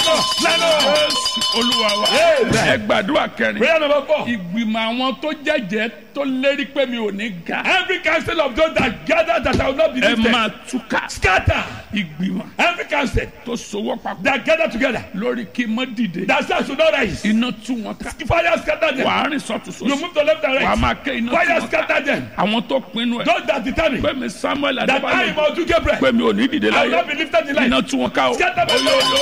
Jésù olúwa wa Amen. ẹ gbàdúrà kẹrin Prayer number four. ìgbìmọ̀ àwọn tó jẹ́jẹ́ tó lérí pé mi ò ní ga Every council of those that gather that I will not be ẹ lifted. máa túká Scatter. ìgbìmọ̀ Every council tó sowọ́ papọ̀ that gather together. lórí kí n mọ́ dìde That says should not rise. iná tú wọn ká Fire scatter them. wàá rìn sọ́tún You sósì move to left and wàá right. máa ké iná tú Fire wọn ká scatter them. àwọn tó pinnu ẹ̀ Those that determine pé mi Samuel that I Adébáyọ̀ am Odu Gabriel. pé mi ò ní dìde I will láyé not be lifted in life. iná tú wọn ká o Scatter them. oyo oyo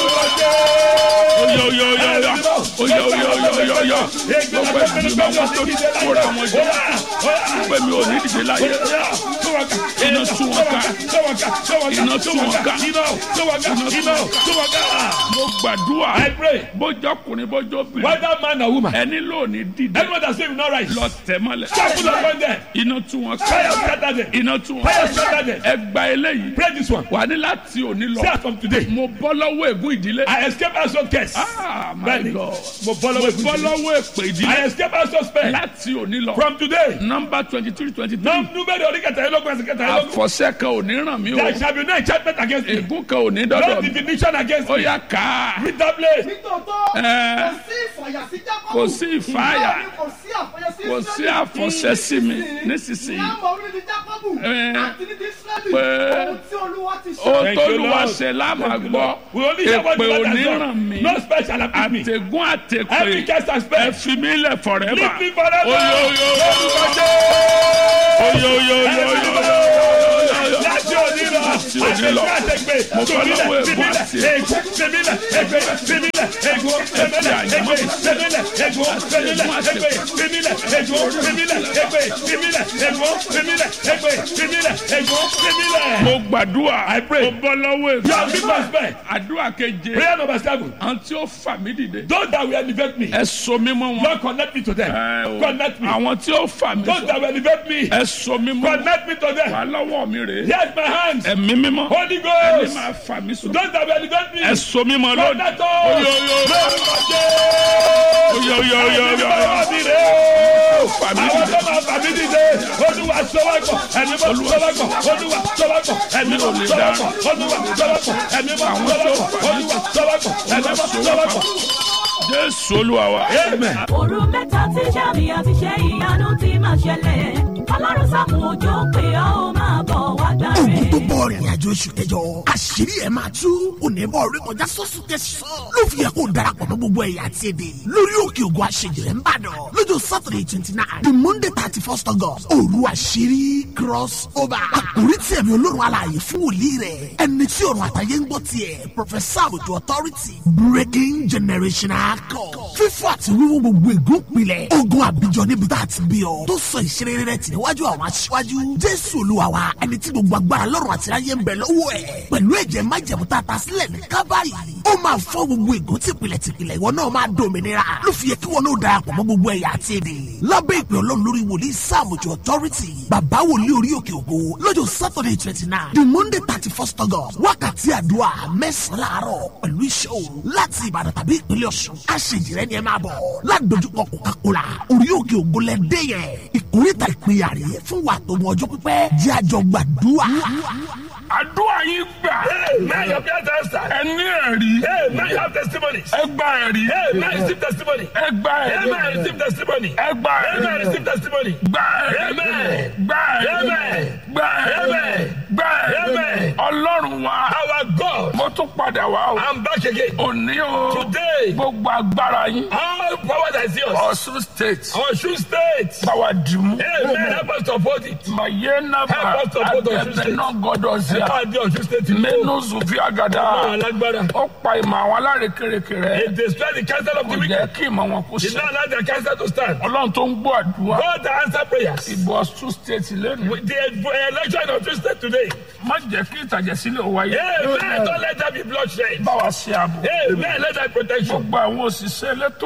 oyo oyo oyo oyo oyo oyo oyo oyo gbogbo ìgbìmọ̀ àwọn tó kóra wọn jọ pé mi ò ní dìde láyé iná tú wọn ká iná tú wọn ká iná tú wọn ká mo gbàdúrà I pray. bójọ́ ọkùnrin bójọ́ obìnrin Whether man or woman. ẹni lónìí dìde Anyone that say will not rise. lọ tẹ̀ mọ́lẹ̀ Scatter upon them. iná tú wọn Fire ká scatter them. iná tú wọn Fire ká scatter them. ẹ gba eléyìí Pray this one. wà ní láti òní lọ Say as from today. mo bọ́ lọ́wọ́ ègún ìdílé I escape household curse. ah my Bẹ́ẹ̀ni. god Mo bọ́ mo lọ́wọ́ bọ́ ìbùdó. lọ́wọ́ èpè I ìdílé escape household spell. láti òní lọ From today. nọ́mbà twenty three twenty three Nọ́ọ̀mù númẹ́rì orí kẹtàlélógún ẹsẹ̀ kẹtàlélógún. àfọ̀ṣẹ́ kan ò ní ràn mí o There shall be no enchantment against me. ègún kan ò ní No dọ́dọ̀ mi divination against ó me. yá ká Read that place. nítòótọ́ Ẹ. kò sí ìfàyà sí jákọ́bù Kò sí ìfàyà. Bẹ́ẹ̀ni kò sí àfọyẹ sí kò sí àfọ̀ṣẹ́ sí mi nísinsìnyí ní àmọ́ orí ni jákọ́bù Ẹ. àti ní dísírẹ́lì Pé. ohun tí olúwa ti ṣe. ó Thank tó you, lù wá Lord. ṣe lámà gbọ́ We only hear what èpè the ò Lord ní has ràn done. mí No spell shall afflict me. àtẹ̀gún Every àtẹ̀pè curse and ẹ spell. fi mí lẹ̀ forever Leave me forever. oyo oyo oyo oyo oyo oyo Láti òní lọ. Láti òní lọ. Àtẹ̀gbẹ́ àtẹ̀gbẹ́. Mo bọ́ lọ́wọ́ ègún Fìmílẹ̀, àti ègún, fìmílẹ̀, ègbé, fìmílẹ̀, ègún, fìmílẹ̀, ègbé, fìmílẹ̀, ègún, fìmílẹ̀, ègbé, fìmílẹ̀, ègún, fìmílẹ̀, ègbé, fìmílẹ̀, ègún, fìmílẹ̀, ègbé, fìmílẹ̀, ègún, fìmílẹ̀. mo gbàdúrà I pray. mo bọ́ lọ́wọ́ You have ègún been my spell. àdúrà keje Prayer number seven. àwọn tí ó fà mí dìde Those that will elevate me. ẹ so mí mọ́ wọn Lord connect me to them. Ẹ o. Connect me. àwọn tí ó fà mí Those sọ that will elevate me. ẹ so mí mọ́ wọn Connect me to them. wà lọ́wọ́ mi rèé Here's my hand. ẹ̀mí mímọ́ Holy ẹni Ghost. máa fà mí sọ Those that will elevate me. ẹ so mí mọ́ lónìí Connect us. oyo oyo oyo oyo oyo oyo oyo fà mí Àwọn dìde tó máa fà mí dìde, Olúwa sọ́wọ́pọ̀, ẹ̀mí mọ́ sọ́wọ́pọ̀, Olúwa sọ́wọ́pọ̀, ẹ̀mí mọ́ sọ́wọ́pọ̀, Olúwa sọ́wọ́pọ̀, ẹ̀mí mọ́ sọ́wọ́pọ̀, Olúwa sọ́wọ́pọ̀, ẹ̀mí mọ́ sọ́wọ́pọ̀. jésù olúwa wa Amen. òru mẹ́ta tí sàmì àti ṣe ìyanu ti máa ṣẹlẹ̀ ọlọ́run sàmù òjò pé ó máa bọ̀ wá gbà ogun tó rẹ̀. bọ̀ rìnrìn àjò oṣù kẹjọ àṣírí ẹ̀ máa tú onímọ̀ orí kọjá sọ́sùn tẹ̀sán ló fi yẹ kó darapọ̀ mọ́ gbogbo ẹ̀yà àti èdè lórí òkè ògùn àṣejìrẹ́ ń bàdàn lọ́jọ́ saturday twenty nine the monday thirty first august òru àṣírí cross over àkórí tí ẹ̀mí olórun alààyè fún wòlíì rẹ̀ ẹni tí ọ̀run àtàyè ń gbọ́ tiẹ̀ professor àbùtù authority breaking generational code fífọ́ àti wíwú gbogbo ègún pilẹ̀ ogun àbíjọ níbi tá a ti bí ọ tó sọ ìṣeré rẹ̀ tì níwájú àwọn aṣíwájú jésù olúwa wa ẹni tí gbogbo agbára lọ́rùn àti ayé ń bẹ lọ́wọ́ ẹ̀ pẹ̀lú ẹ̀jẹ̀ májẹ̀mú tá a ta sílẹ̀ ní kábàáyì ó máa fọ́ gbogbo ègún tìpìlẹ̀ tìpìlẹ̀ ìwọ náà máa dòmìnira ló fi yẹ kí wọn náà darapọ̀ mọ́ gbogbo ẹ̀yà àti èdè lábẹ́ ìpè ọlọ́run lórí wòlíì sáàmùjọ authority bàbá wòlíì orí òkè ògo lọ́jọ́ saturday twenty nine the monday thirty first august wákàtí àdúrà mẹ́sàn-án láàárọ̀ pẹ̀lú iṣẹ́ òru láti ìbàdàn tàbí ìpínlẹ̀ ọ̀ṣun àṣejìrẹ́ ni ẹ máa bọ̀ ládojúkọ coca-cola orí òkè ògo lẹ́dẹ́ yẹn ìkórìtà ìpínyà rèé fún wa tó mọ ọjọ́ pípẹ́ jẹ́ àjọ gbàdúrà. àdúrà yín gbà May your prayer answer. ẹni ẹ̀rí Hey, may you have testimonies. ẹ gba ẹ̀rí Hey, may you receive testimony. ẹ gba Hey, may you ẹ̀rí receive testimony. ẹ gba Hey, may you ẹ̀rí receive testimony. gba ẹ̀rí Amen. gba ẹ̀rí Amen. gba ẹ̀rí Amen. gba ẹ̀rí Amen. ọlọ́run wa Our God. mo tún padà wá o I'm back again. òní o Today. gbogbo agbára yín All power that is yours. ọ̀ṣun state Osun State. báwa dìmú Amen. Help us to uphold it. mayena ba Help us to put Ọ̀ṣun agẹbẹ State. náà gbọ́dọ̀ sí Help a us to Osun State. to mẹnu go. zuvi agada Àwọn alágbára. ó pa ìmọ̀ àwọn alárekereke rẹ It destroy the counsel of kò the jẹ́ wicked. kí ìmọ̀ wọn kó Did ṣe not allow their counsel to stand. ọlọ́run tó ń gbọ́ àdúrà God that answer prayers. ìbò ọ̀ṣun state lẹ́nu With The election of Osun State today. má jẹ́ kí ìtàjẹ̀sílẹ̀ wáyé Amen. Don't let there be bloodshed. báwa ṣe àbò Amen. Let there be protection. gbogbo àwọn òṣìṣẹ́ elétò ààbò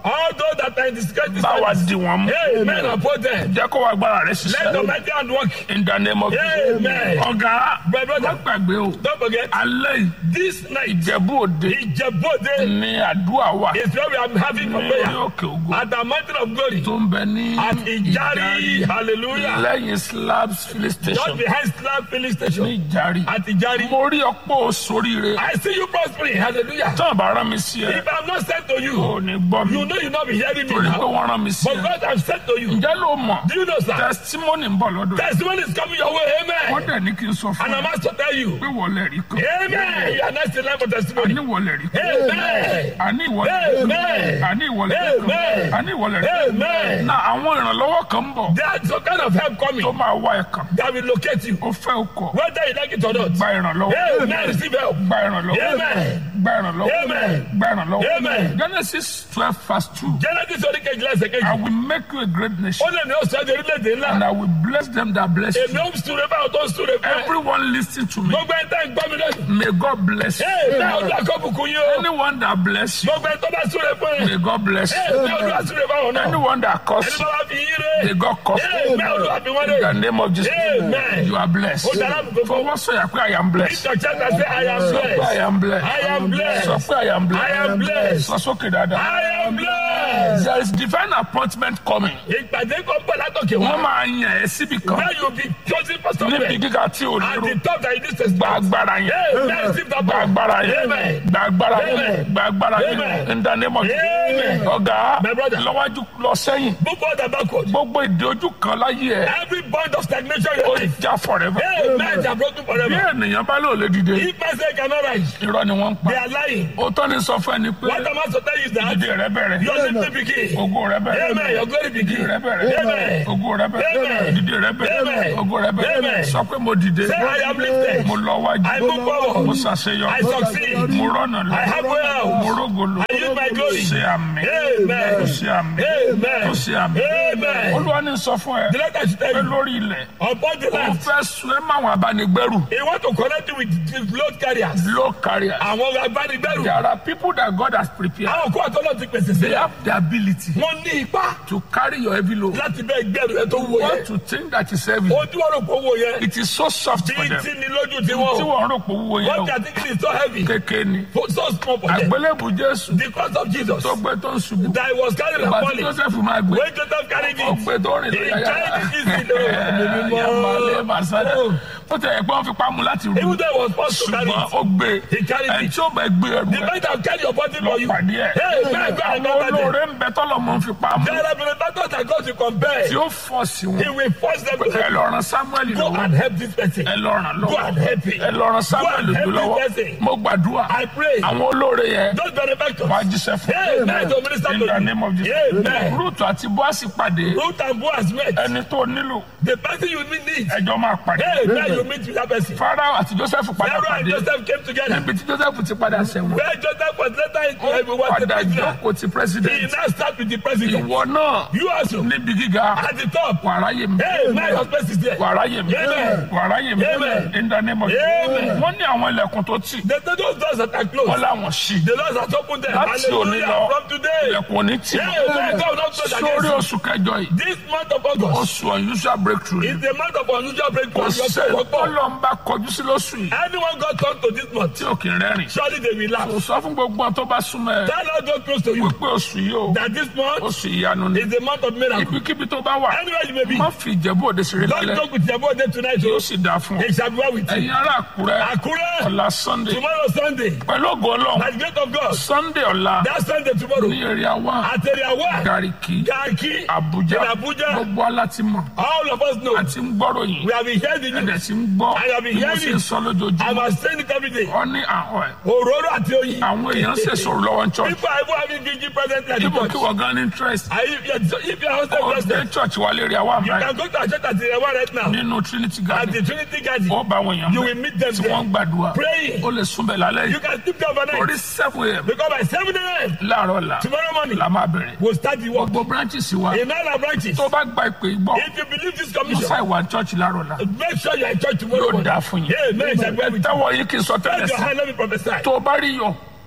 All those that are in the security bá wa service. di wọn mú Amen. Uphold them. jẹ́ kó wa gbára rẹ̀ Let ṣiṣẹ́ the mighty hand work. in the name of Jesus Amen. ọ̀gá My brother. má gbàgbé o Don't forget, alẹ́ yìí this night, ìjẹ̀bú òde Ijebode ní àdúrà wa is where we are having for ní prayer. òkè ògo At the mountain of glory. tó ń bẹ ní At Ijari. Hallelujah. lẹ́yìn slabs filling Just station behind Slab filling ní station. Ìjàrí At Ijari. mo rí ọ̀pọ̀ sóríire I see you prospering. Hallelujah. tán bá rán mi sí ẹ If I'm not sent to ò you, ní gbọ́ mi you know you not be hearing me torí pé now. wọ́n rán mi sí But ẹ God has sent to you. ǹjẹ́ ló mọ̀ Do you know, sir? testimony ń bọ̀ lọ́dọ̀ ẹ̀ Testimony is coming your way. wọ́n Amen. dẹ̀ ní kí n sọ fún And I ẹ must to tell you. pé wọlé rí kan Amen. You are next in line for testimony. àní wọlé rí kan Amen. àní ìwọlé Amen. àní ìwọlé rí Amen. kan àní ìwọlé rí kan Amen. na àwọn ìrànlọ́wọ́ kan ń bọ̀ There's some kind of help tó coming máa wá ẹ̀ kan that will locate you. ó fẹ́ o kọ̀ Whether you like it or not. gba ìrànlọ́wọ́ Amen. Receive help. gba ìrànlọ́wọ́ Amen. gba ìrànlọ́wọ́ Amen. gba ìrànlọ́wọ́ Amen. Genesis twelve verse two Genesis orí kejìlá ẹsẹ̀ I kejì. will make you a great nation Ó lè ní oṣù ẹ̀jẹ̀ orílẹ̀-èdè and ńlá. I will bless them that bless you Èmi ó ń súre báwo tó ń súre fún ẹ. everyone listen to me Gbogbo ẹ̀ tẹ́ ń gbọ́ mi lónìí. may God bless you Amen. Olúwa kó bùkún yín o. anyone that bless you Gbogbo ẹ̀ tó bá súre fún ẹ. may God bless you Amen. Olúwa súre fáwọn náà. anyone that Ẹni curse bá you wá fi yín ré. may God curse you Amen. Olúwa fi wọ́n in the ré. name of Jesus Amen. you are blessed Ó dára gbogbo. fọwọ́ sọ̀yà pé I am blessed Ìtọ̀ chẹ́ta sí I am sọ pé I blessed. am blessed I am blessed. sọ pé I am I am blessed blessed. sọ sókè dáadáa I am blessed. there is divine appointment coming Ìpàdé kan pẹ̀ látọ̀kẹ̀ wọ́n wá. máa yàn ẹ́ síbi kan Where you be chosen for níbi somewhere. gíga tí o At lérò the top that you need to gba start. agbára yẹn Amen. Receive that gba power. agbára yẹn Amen. gba agbára yẹn Amen. gba agbára yẹn Amen. in the name of Amen. Jesus ọ̀gá My brother. lọ́wájú lọ sẹ́yìn Move forward and backward. gbogbo ìdè ojú kan láyé ẹ̀ Every point of stagnation in ó your life. já forever Amen. They are broken bí forever. ènìyàn bá lò lè dìde If I say cannot rise, irọ́ ni wọ́n ń pa they are lying. ó tọ́ ni sọ fún ẹni pé What am I to tell you is that ìdè rẹ bẹ̀rẹ̀ your lifting begin. ògo rẹ bẹ̀rẹ̀ Amen. Your glory ìdè begin. rẹ bẹ̀rẹ̀ Amen. ògo rẹ bẹ̀rẹ̀ Amen. ìdè rẹ bẹ̀rẹ̀ Amen. ògo rẹ bẹ̀rẹ̀ Amen. sọ pé mo dìde Say I am lifted. mo lọ I wájú move forward. mo ṣàṣeyọ I succeed. mo rọ́nà lọ I have wealth. mo rógolo I use my glory. ṣe àmì Amen. ṣe àmì Amen. ṣe àmì Amen. olúwa ní sọ fún ẹ The letter should tell pé you. lórí ilẹ̀ Upon the ó land, fẹ́ sun ẹ́ máwọn abánigbẹ́rù he want to connect you with the load carriers. low carrier Àwọn agbanigbẹ́rù. there are people that God has prepared Àwọn kó àtọ́lọ́ ti pèsè they sílẹ̀. have the ability Wọ́n ní ipá to carry your heavy load láti bẹ́ẹ̀ gbẹ́rù ẹ tó wọ what yẹn. to think that is heavy Ojú ọ̀rọ̀ kò wọ yẹn. it is so soft for Bí them tí ni lójú ti tí wọ́n. wọ́n rò pé owó yẹn What o they are thinking is so heavy. kékeré ni For- So small for them. àgbélébù Jésù The cross of Jesus tó gbé tó ń ṣubú that he was carrying and ìgbà tí falling. Joseph máa gbé When Joseph carried ó it, gbé tó rìn he lórí ayára carried it easy though. yamalé masada ó tẹ ẹ̀gbọ́n fi pamọ́ láti rú Even though he was forced to carry ṣùgbọ́n it, ó gbé he carried ẹ̀ it. tí ó bẹ gbé ẹrù The rẹ̀ man that carry your body lọ for you. pàdé ẹ̀ Hey, man, go and àwọn contact them. olóore ń bẹ tọ́lọ̀ mọ́ fi pamọ́ There are benefactors that God to compare. tí ó fọ́ sí He wọn will force them to ẹ help. lọ ran Samuel Go lọ́wọ́ and help this person. ẹ lọ ràn Go and lọ́wọ́ help him. ẹ lọ ran Samuel Go and help lọ́wọ́ this person. mo gbàdúrà I pray. àwọn olóore yẹn Those benefactors. wàá jíṣẹ́ fún Amen. To minister in to the name you. of Jesus Amen. Ruth àti Boasi pàdé Ruth and Boaz met. ẹni tó nílò The person you need. ẹjọ́ máa pàdé Amen. You meet with that person. Pharaoh àti Joseph padà Pharaoh and pàdé Joseph came together. níbi tí Joseph ti padà sẹ́wọ̀n Where Joseph was later into ó heaven was the padà prisoner. jókòó ti He president now start with the president. ìwọ náà You also. níbi gíga At the top. wàrà yé mi Amen. Your space is there. wàrá yé mi Amen. wàrá yé mi Amen. in the name of Amen. wọ́n ní àwọn ilẹ̀kùn tó tì The the- those doors that are wọ́n closed. láwọn ṣí The Lord has opened them. láti òní lọ Hallelujah. From today. ilẹ̀kùn òní tì Amen. God will not close sórí against oṣù kẹjọ yìí you. This month of August oṣù unusual breakthrough is the month of unusual breakthrough. kò Your sẹ́ work. tọ́lọ́mbà kọjú sí lóṣù yìí Anyone got turned to this month, tí ò kì í rẹ́rìn surely they will laugh. kò sọ fún gbogbo àwọn tó bá súnmọ́ ẹ Tell us those close to you wípé oṣù yìí o that this month oṣù ìyanu ni is the month of miracle. ibikíbi tó bá wà Anywhere you may be, má fi ìjẹ̀bú òde ṣeré don't lálẹ́ talk with your body tonight. yóò oh. sì dáa fún ọ It shall be well with you. ẹ̀yin ará àkúrẹ́ Akure, ọ̀la sunday tomorrow Sunday, pẹ̀lú ògo ọlọ́run by the grace of God, sunday ọ̀la that Sunday tomorrow, ní èrè àwa at area one, gàríkì Garki, àbújá in Abuja, gbogbo alátimọ̀ all of us know, àti ń gbọ́rọ̀ yìí we have been hearing the ẹ̀dẹ̀ news. tí ń gbọ́ I have been bí mo hearing ṣe ń it. sọ I lójoojúmọ́ was saying it every day. ọ ní àhọ́ ẹ̀ Òróró àti oyin. àwọn èèyàn ṣe sọ̀rọ̀ lọ́wọ́ ń church People are even having gigi present at the ibo kí church. wọ́n gan ní interest Are you- If you are hosted ó dé president, church wa lè rí àwa you àmì can go to a church at the one right now. nínú trinity At garden the Trinity Garden, ó bá àwọn èèyàn you bẹ̀ will meet them tí wọ́n ń there. gbàdúrà Praying. ó lè súnbẹ̀ lálẹ́ You yìí can sleep there orí overnight. seven am Because by 7 a.m. láàárọ̀ la tomorrow morning, la máa bẹ̀rẹ̀ we'll start the work. gbogbo branches wa In all our branches, tó bá gba ìpè gbọ́ if you believe this musa commission, ìwà church láàárọ̀ la make sure you are in church tomorrow yóò morning. dáa fún yín Amen. Shall be well with you. táwọn yìí kì í sọ tẹ́lẹ̀ Raise your sí hand, let me prophesy. tó o bá rí yọ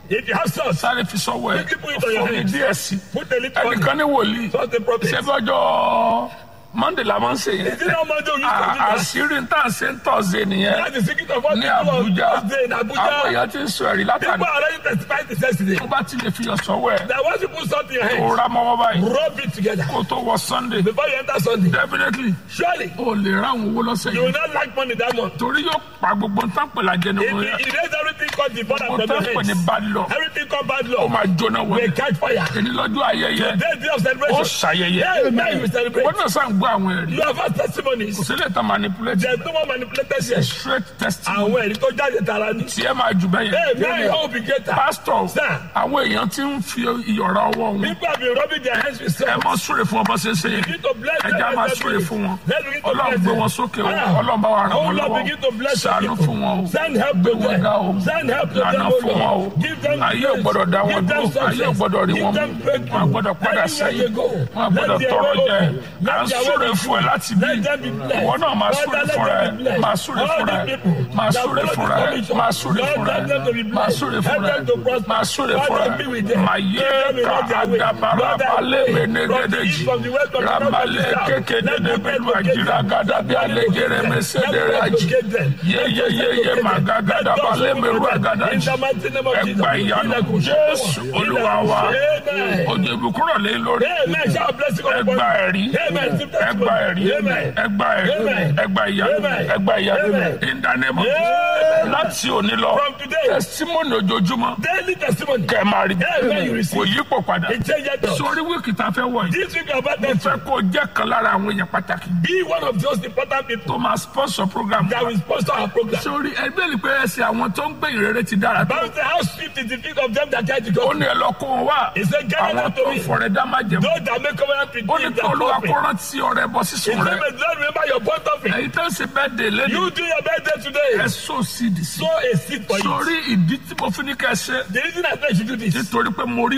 If you have salt, sáré fi sọ́wọ́ ẹ̀ Quickly put it on your fún mi hands. díẹ̀ sí put a little on ẹnìkan it. ní wòlíì Trust the prophet. ṣé fọjọ́ monday la máa ń ṣe Is it yẹn not Monday we used to do À- that? àṣírí ń tà ṣe ń tọ̀sẹ̀ nìyẹn That's the secret of what ní people on Abuja Thursday in àwọn Abuja. èèyàn ti ń sọ ẹ̀rí látàrí People are already testifying to yesterday. tó bá ti lè fi ọ̀sọ́wọ́ ẹ̀ That once you put salt in your kó hands, ra mọ́wọ́ báyìí rub it together. kó tó wọ sunday Before you enter Sunday, definitely surely o lè ráwọn owó lọ́sẹ̀ you will yìí not lack money that month. torí yóò pa gbogbo nǹkan pè lájẹ ní If wọn you yẹn erase everything called the border gbogbo from nǹkan your pè ní hands, bad law everything called bad ó law máa jóná wọlé will catch fire. èyí lọ́jọ́ ayẹyẹ Today is day of ó celebration. ṣàyẹyẹ Yeah, now you will celebrate. wọ́n náà sàn gbọ́ àwọn ẹ̀rí You have had testimonies. kò sílẹ̀ tán manipulate There's no more manipulated here. straight testimony Àwọn ẹ̀rí tó jáde tara ni. tí ẹ máa jù bẹ́ẹ̀ Hey, now yẹn you hope you get that. pastor Sir. àwọn èèyàn ti ń fi ìyọ̀ra ọwọ́ wọn People have been rubbing their hands with ẹ salt. mọ súre fún ọmọ ṣẹṣẹ yẹn Begin to bless them. ẹja máa as they súre do. fún wọn Let's begin to ọlọ́run bless gbé them. wọn sókè o Ah. ọlọ́run bá wa ràn Oh wọ́n Lord, begin to lọ́wọ́ bless your ṣàánú people. fún wọn o Send help gbé to wọn them. ga o Send help to lànà them, O fún wọn o Lord. Give them ayé ò grace. gbọ́dọ̀ dá wọn Give them dúró ayé ò success. gbọ́dọ̀ rí Give wọn them mú breakthrough. wọn gbọ́dọ̀ padà Anywhere sẹ́yìn they go, wọn gbọ́dọ̀ let their tọrọ way jẹ open. à Let ń their súre way fún ẹ be láti free. bí Let them be blessed. ìwọ náà máa Father, súre let fún them ẹ be blessed. máa súre All fún the ẹ people máa that súre follow fún this ẹ commission, máa súre Lord, fún let them to be ẹ máa blessed. súre Help fún ẹ them to prosper. máa súre fún Father, be ẹ with them. máa Give yé them in ká all their way. àdàbàrà Lord, I balẹ̀ pray from the mẹ́nẹ́gẹ́dẹ́jì east, from the west, from the north, from the rabalẹ̀ south. kékeré Let the bẹ́lú great àjìrà locate them. gàdàbí Let the great alẹ́gẹ̀rẹ̀ locate them. mẹ́sẹ̀dẹ̀rẹ̀ Let the àjì great locate them. Let the yeyeyeye great locate them. màgàgàdà Let balẹ̀ those mẹ́rù who locate them. àgàdàjì In the mighty name of Jesus. ẹgbà ìyanu Ilẹ̀kùn ṣe jésù fún wọn. olúwa wa Amen. òjò ìbùkúrọ̀ lé lórí Amen. Shall blessing of ẹgbà ẹ̀rí Amen. ẹgbà ẹ̀rí Amen. ẹgbà ẹ̀rí Amen. ẹgbà ìyanu Amen. ẹgbà ìyanu Amen. ìdánimọ̀ Amen. láti òní lọ From today. tẹsítímọ́nì ojoojúmọ́ Daily testimony. kẹ́ ẹ máa rí Amen. You receive. kò yípo padà It changes us. sórí wíìkì tá a fẹ́ wọ̀ yìí This week about mo them fẹ́ kó o jẹ́ kan lára àwọn èèyàn pàtàkì be one of those important people tó máa sponsor program that will sponsor our program. sórí ẹgbẹ́ ni pé ẹsẹ̀ àwọn tó ń gbé ìrere ti dára tó Bible says how swift is the feet of them that try to ó go. ní ẹ lọ kó wọn wá He said, "Gather àwọn them to tó me." ń fọ̀rẹ́ dá má jẹ̀mú Those that make covenant with ó ní him kí that olúwa love me. kó rántí ọrẹ bọ He sísun said, rẹ "May the Lord remember your point of it. èyí tó ń ṣe bẹ́ẹ̀ dé lẹ́nu You do your birthday ẹ today. sọ sídìí sí Sow a seed for you. sórí ìdí tí mo fi ní kẹ́ ẹ ṣe The reason I say you should do this nítorí pé mo rí